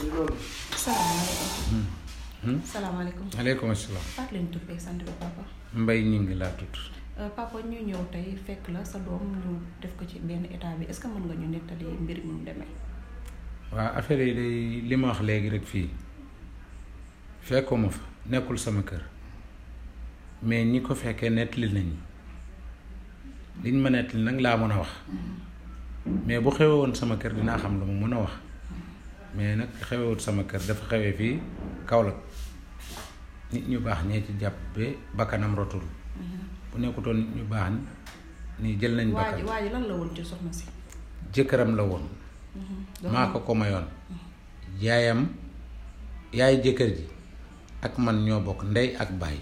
salaamaaleykum. salaamaaleykum. aleykum salaam. Fatou leen tur beeg sant bi papa. mbay ñu ngi laa tudd. papa ñu ñëw tey fekk la sa doom ñu def ko ci benn état bi est-ce que mën nga ñu nettali mbir mi mu demee. waaw affaire yi day li ma wax léegi rek fii fekkuma fa nekkul sama kër mais ñi ko fekkee nettali nañ liñ ma nettali nag laa mën a wax mais bu xewee woon sama kër dinaa xam lu ma mën a wax mais nag xewewut sama kër dafa xewee fii Kaolack nit ñu baax ñee ci jàpp ba bakkanam rotul bu nekkutoon nit ñu baax ni jël nañ waa ji bakkan waa ji lan la woon ci soxna si. jëkkëram la woon maa ko ko mayoon yaayam yaay jëkkër ji ak man ñoo bokk ndey ak baay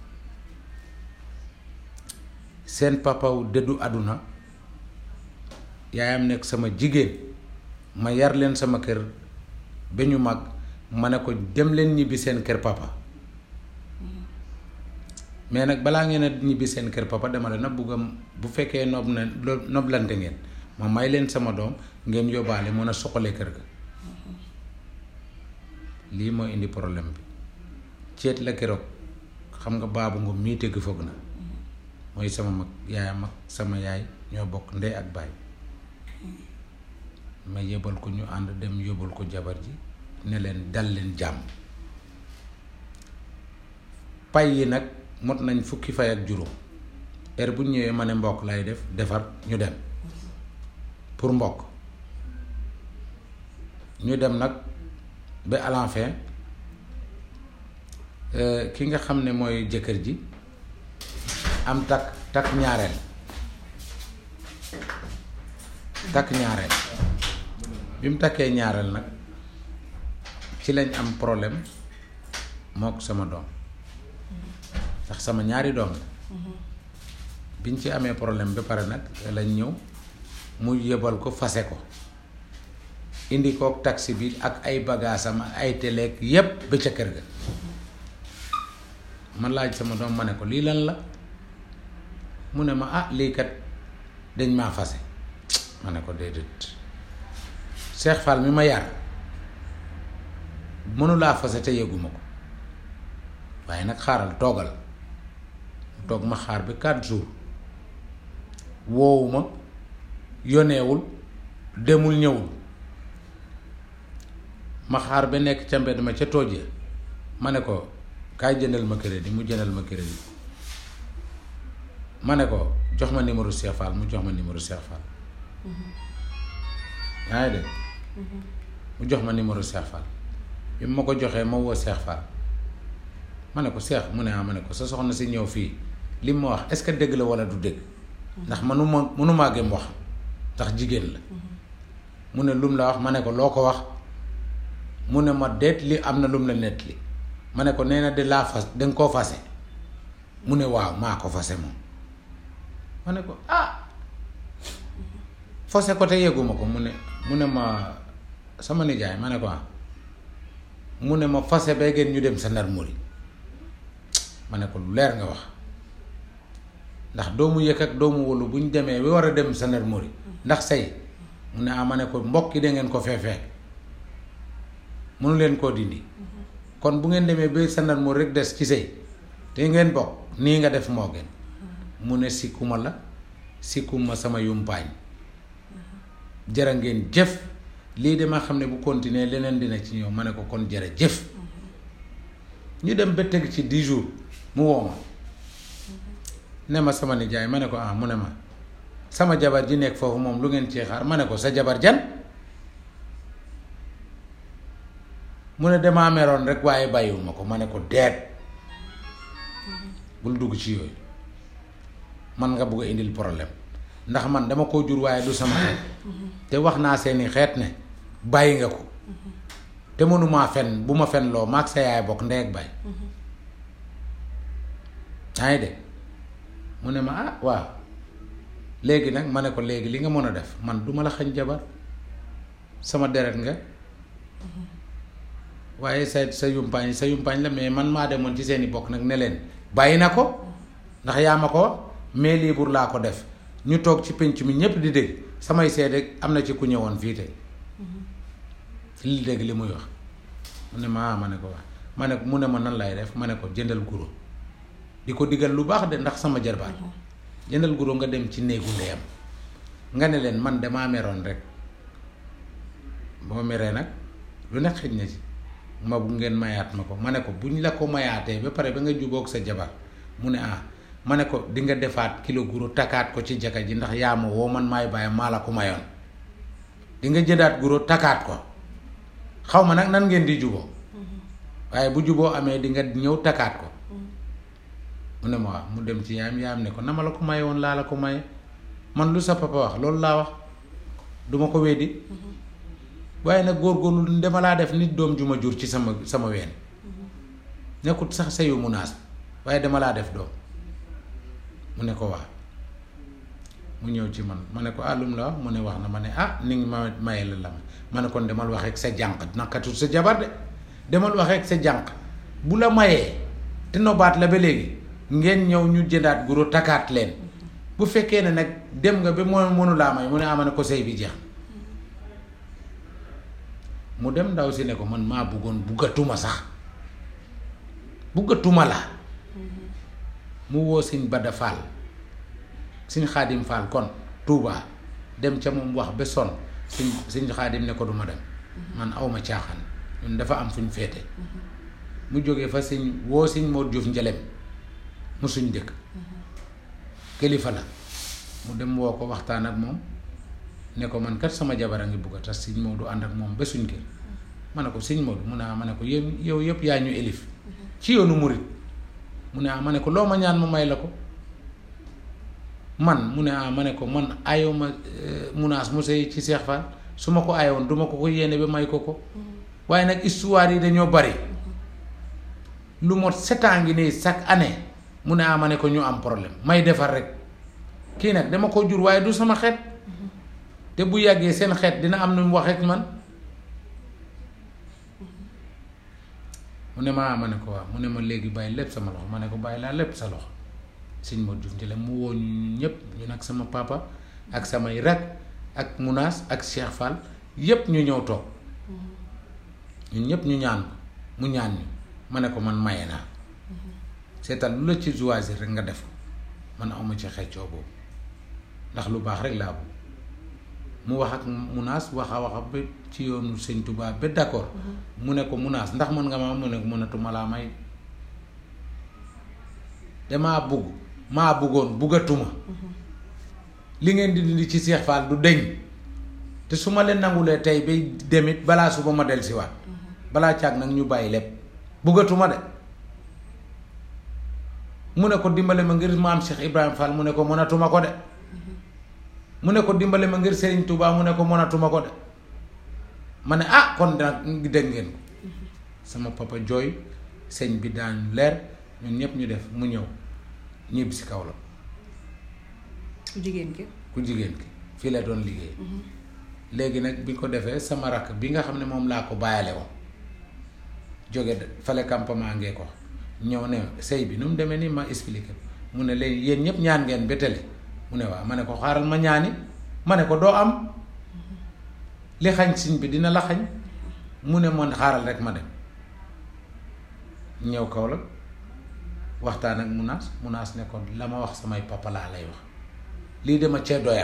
seen papaw dëddu àdduna yaayam nekk sama jigéen ma yar leen sama kër ba ñu mag ma ne ko dem leen ñibbi seen kër papa mais nag balaa ngeen a ñibbi seen kër papa dama leen a bugg a bu fekkee nob na lo- noblante ngeen ma may leen sama doom ngeen yóbbaale mën a soxale kër ga lii moo indi problème bi ceet la keroog xam nga baabu nga mii tëgg foog na mooy sama mag yaayam ak sama yaay ñoo bokk ndey ak baay ma yebal ko ñu ànd dem yóbbal ko jabar ji ne leen dal leen jàmm pay yi nag mot nañ fukki fay ak juróom heure bu ñu ñëwee ma ne mbokk lay def defar ñu dem pour mbokk ñu dem nag ba à la fin euh, ki nga xam ne mooy jëkkër ji am takk takk ñaareel takk ñaareel bi mu takkee ñaareel nag ci lañ am problème mook sama doom ndax sama ñaari doom la biñ ci amee problème ba pare nag lañ ñëw mu yebal ko fase ko indi kook taxi bi ak ay bagaasam ak ay teleeg yépp ba ca kër ga ma laaj sama doom ma ne ko lii lan la mu ne ma ah lii kat dañ maa fase ma ne ko déedéet Cheikh Fall mi ma yar mënulaa fase te yëguma ko waaye nag xaaral toogal mu toog ma xaar bi quatre jours woowuma yoneewul demul ñëwul ma xaar ba nekk ca mbedd ma ca tooj ya ma ne ko kaay jëndal ma crédit mu jëndal ma crédit ma ne ko jox ma numéro Cheikh Fall mu jox ma numéro Cheikh Fall yaa ngi dégg mu jox ma numéro Cheikh Fall bi ma ko joxee ma woo Cheikh Fall ma ne ko Cheikh mu ne ah ma ne ko sa soxna si ñëw fii li ma wax est-ce que dëgg la walla du dëgg ndax manuma mënumaa gëm wax ndax jigéen la mu ne lum la wax ma ne ko loo ko wax mu ne ma deet li am na lum la nett li ma ne ko nee na de laa fas danga koo fase mu ne waaw maa ko fase moom ma ne ko ah fase ko te yëguma ko mu ne mu ne ma sama nijaay ma ne ko ah mu ne ma fase bay gën ñu dem sa ndar muri ma ne ko lu leer nga wax ndax doomu yëkk ak doomu wóolu bu ñu demee ba war a dem sa ndar muri ndax say mu ne ah ma ne ko mbokk yi da ngeen ko fee fekk mënu leen koo dindi kon bu ngeen demee ba sa ndar muri rek des ci sëy te ngeen bokk nii nga def moo gën mu ne sikkuma la sikkuma sama yumpaañ jërë ngeen jëf lii de ma xam ne bu continuer leneen dina ci ñëw ma ne ko kon jërë jëf ñu dem ba teg ci dix jours mu woo ma ne ma sama nijaay ma ne ko ah mu ne ma sama jabar ji nekk foofu moom lu ngeen cee xaar ma ne ko sa jabar jan mu ne damaa meroon rek waaye bàyyiwuma ko ma ne ko deet bul dugg ci yooyu man nga bugg a indil problème ndax man dama koo jur waaye du sama xeet te wax naa seeni xeet ne bàyyi nga ko te mënumaa fen bu ma fen loo maag sa yaay bokk ndey ak baay yaa ngi de mu ne ma ah waaw léegi nag ma ne ko léegi li nga mën a def man duma la xañ jabar sama deret nga waaye sa sa yumpaañ sa yumpaañ la mais man maa demoon ci seeni bokk nag ne leen bàyyi na ko ndax yaa ma ko wax mais libre laa ko def ñu toog ci pénc mi ñépp di dégg samay seede am na ci ku ñëwoon fii tey li dégg li muy wax mu ne ma ah ma ne ko wax ma ne mu ne ma nan lay def ma ne ko jëndal guro di ko digal lu baax de ndax sama jarbaat jëndal guro nga dem ci néegu ndeyam nga ne leen man damaa meroon rek boo meree nag lu nekk xëj na ci ma bu ngeen mayaat ma ko ma ne ko buñ la ko mayaatee ba pare ba nga jubóog sa jabar mu ne ah ma ne ko di nga defaat kilo guro takkaat ko ci jaka ji ndax yaa ma woo man maay bàyyi maa la ko mayoon di nga jëndaat guro takkaat ko xaw ma nag nan ngeen di juboo waaye bu juboo amee di nga ñëw takkaat ko mu ne ma wax mu dem ci yaayam yaayam ne ko na ma la ko maye woon laa la ko maye man lu sa papa wax loolu laa wax duma ko weddi waaye nag góorgóorlu dama laa def nit doom ju ma jur ci sama sama ween nekkut sax sayu munaas waaye dama laa def doom mu ne ko waa mu ñëw ci man ma ne ko ah lum la wax mu ne wax na ma ne ah ni ngi ma maye la la ma ma ne kon demal wax ak sa jànq nakatut sa jabar de demal wax ak sa jànq bu la mayee te nobaat la ba léegi ngeen ñëw ñu jëndaat guro takkaat leen bu fekkee ne nag dem nga ba moo mënu laa may mu ne ama ne ko sëy bi jeex mu dem ndaw si ne ko man maa buggoon buggatuma sax buggatuma la mu woo siñ Bada Fall siñ Xaadim Fall kon Touba dem ca moom wax ba son siñ siñ Xaadim ne ko duma dem man awma caaxaan ñun dafa am fu ñu féete mu jógee fa siñ woo siñ Mor Diouf njelem mu suñ dëkk kilifa la mu dem woo ko waxtaan ak moom ne ko man kat sama jabar a ngi bugg a tas siñ Maodo ànd ak moom ba suñ kër ma ne ko siñ Maodo mu ne ah ma ne ko yéen yow yëpp yaa ñu élif ci yoonu murit mu ne ah ma ne ko loo ma ñaan ma may la ko man mu ne ah ma ne ko man ayoo ma munaas mu sëy ci Seex Faal su ma ko ayoon duma ko ko yéene ba may ko ko waaye nag histoire yi dañoo bari lu mot sept ans ngi nii chaque année mu ne ah ma ne ko ñu am problème may defar rek kii nag dama ko jur waaye du sama xeet te bu yàggee seen xeet dina am nu mu waxee ak man mu ne ma ah ma ne ko waaw mu ne ma léegi bàyyi lépp sama loxo ma ne ko bàyyi laa lépp sa loxo sëñ Modou Diouf Ndile mu woo ñu ñëpp ñu nag sama papa ak samay rak ak Munaas ak Cheikh Fall yépp ñu ñëw toog ñun ñëpp ñu ñaan ko mu ñaan ñu ma ne ko man maye naa seetal lu la ci choisir rek nga def man awma ci xeccoo boobu ndax lu baax rek laa bëgg mu wax ak Munaas wax a wax ba ci yoonu sëñ Touba ba d'accord mu ne ko Munaas ndax mën nga ma mu ne ko mënatuma laa may damaa bugg maa buggoon buggatuma li ngeen di dindi ci Seex Faal du deñ te su ma leen nangulee tey bay demit balaa suba ma del si waat balaa caag nag ñu bàyyi lépp buggatuma de mu ne ko dimbale ma ngir maam Cheikh Ibrahima Fall mu ne ko mënatuma ko de mu ne ko dimbale ma ngir Serigne Touba mu ne ko mënatuma ko de ma ne ah kon nag dégg ngeen ko sama papa jooy sëñ bi daan leer ñun ñëpp ñu def mu ñëw ñibbi si kaw la ku jigéen ki ku jigéen ki fii la doon liggéey léegi nag bi ko defee sama rakk bi nga xam ne moom laa ko bàyyale woon jóge fale campement ngee ko ñëw ne sëy bi nu mu demee nii ma expliqué mu ne léegi yéen ñëpp ñaan ngeen ba tele mu ne waaw ma ne ko xaaral ma ñaani ma ne ko doo am li xañ siñ bi dina la xañ mu ne man xaaral rek ma dem ñëw kaw la waxtaan ak munaas munaas ne ko la ma wax samay papa laa lay wax lii dama cee doyal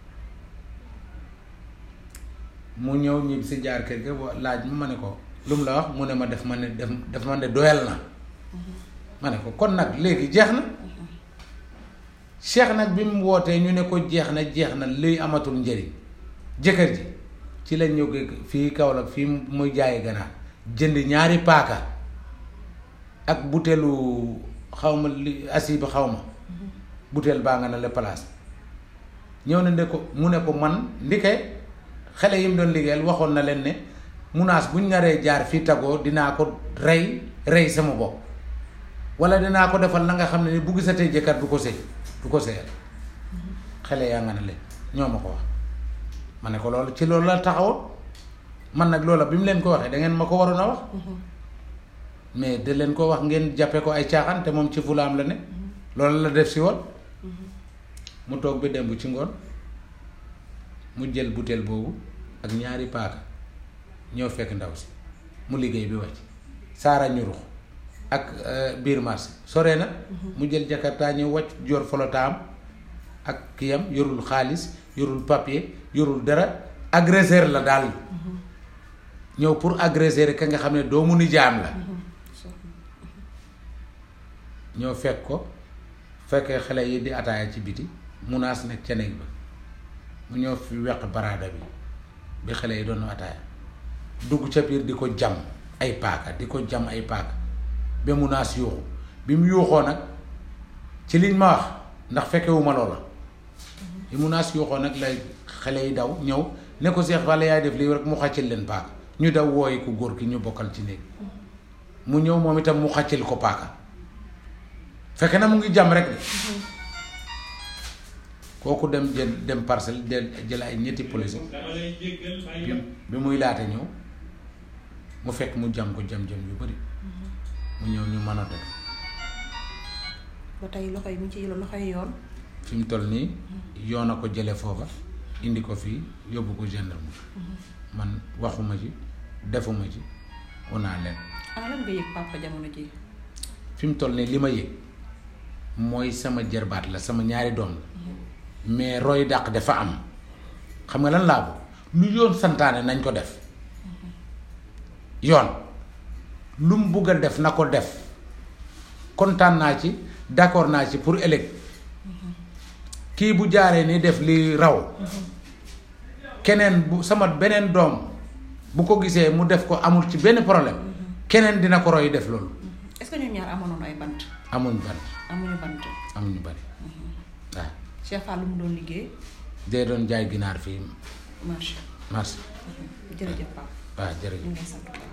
mu ñëw ñib si jaar kër ga laaj ma ma ne ko lu mu la wax mu ne ma def ma ne def def ma ne doyal na ma ne ko kon nag léegi jeex na cheikh nag bi mu wootee ñu ne ko jeex na jeex na luy amatul njëriñ jëkkër ji ci la ñëw fii Kaolack fii muy jaayi ganaar jënd ñaari paaka ak buteelu xaw ma li asiba xaw ma buteel baa nga ne la place ñëw na ne ko mu ne ko man ndike xale yi mu doon liggéeyal waxoon na leen ne munaas buñ naree jaar fii tagoo dinaa ko rey rey sama bopp wala dinaa ko defal la nga xam ne ni bu gisatee jëkkër du ko sëy du ko sëyal xale yaa nga ne leen ñoo ma ko wax ma ne ko loolu ci loolu la taxawoon man nag loola bi mu leen ko waxee da ngeen ma ko waroon a wax mais da leen ko wax ngeen jàppe ko ay caaxaan te moom ci fulaam la ne loolu la def si woon mu toog ba démb ci ngoon mu jël butéel boobu ak ñaari paaka ñëw fekk ndaw si mu liggéey bi wàcc saara ñurux ak biir marché sore na mu jël jakarta ñëw wàcc jor folotaam ak kiyam yorul xaalis yorul papier yorul dara agresseur la daal ñëw pour agresser ka nga xam ne doomu nijaam la ñëw fekk ko fekkee xale yi di ataaya ci biti munaas nekk ca néeg ba mu ñëw fi weq baraada bi bi xale yi doon ataaya dugg ca biir di ko jam ay paaka di ko jam ay paaka ba munaas yuuxu bi mu yuuxoo nag ci liñ ma wax ndax fekkewuma loola bi munaas yuuxoo nag la xale yi daw ñëw ne ko Seex Fall yaay def lii rek mu xàccil leen paaka ñu daw wooyi ku góor ki ñu bokkal ci néeg mu ñëw moom itam mu xàccil ko paaka fekk na mu ngi jam rek de kooku dem jël dem parcelle del jël ay ñetti police bi muy laata ñëw mu fekk mu jam ko jam-jam yu bari mu ñëw ñu mën a def ba tey loxo yi mu ci loxo yi yoon fi mu toll nii yoon a ko jële foofa indi ko fii yóbbu ko gendarme man waxuma ci defuma ci wanaa leen ana lan nga yëg papa jamono ji fi mu toll nii li ma yëg mooy sama jërbaat la sama ñaari doom la mais roy dàq dafa am xam nga lan laa ko lu yoon santaane nañ ko def yoon lu mu bugg a def na ko def kontaan naa ci d'accord naa ci pour ëllëg kii bu jaaree ni def li raw keneen bu sama beneen doom bu ko gisee mu def ko amul ci benn problème keneen dina ko roy def loolu est-ce que ñoom ñaar amoon ay bant amuñ bant amuñu bant amuñu bari waaw Cheikh Fall lu mu doon liggéey dee doon jaay ginaar fii marché marché jërëjëf Pape waaw jërëjëf ñu ngi lay sant